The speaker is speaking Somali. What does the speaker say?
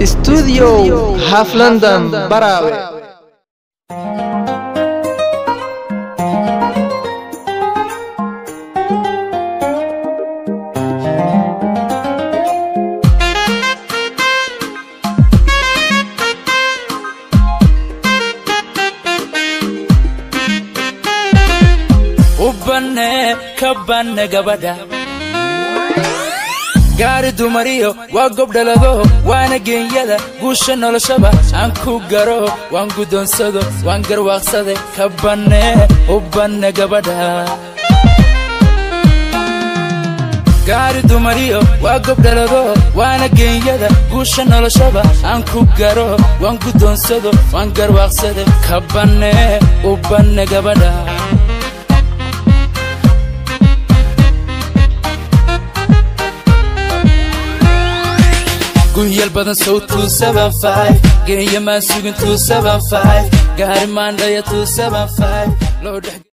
studio half london baraawe u banne ka banne gabadha gaari dumariyo waa gobdhalado waana geenyada guusha noloshaba aan ku garo waan guddoonsado waan garwaaqsade ka banne u banne gabadha gaari dumariyo waa gobdhalado waana geenyada guusha noloshaba aan ku garo waan guddoonsado waan garwaaqsade ka banne u banne gabadha gunyal badan sow geeya maan sugin gaari maandhaya loo dhex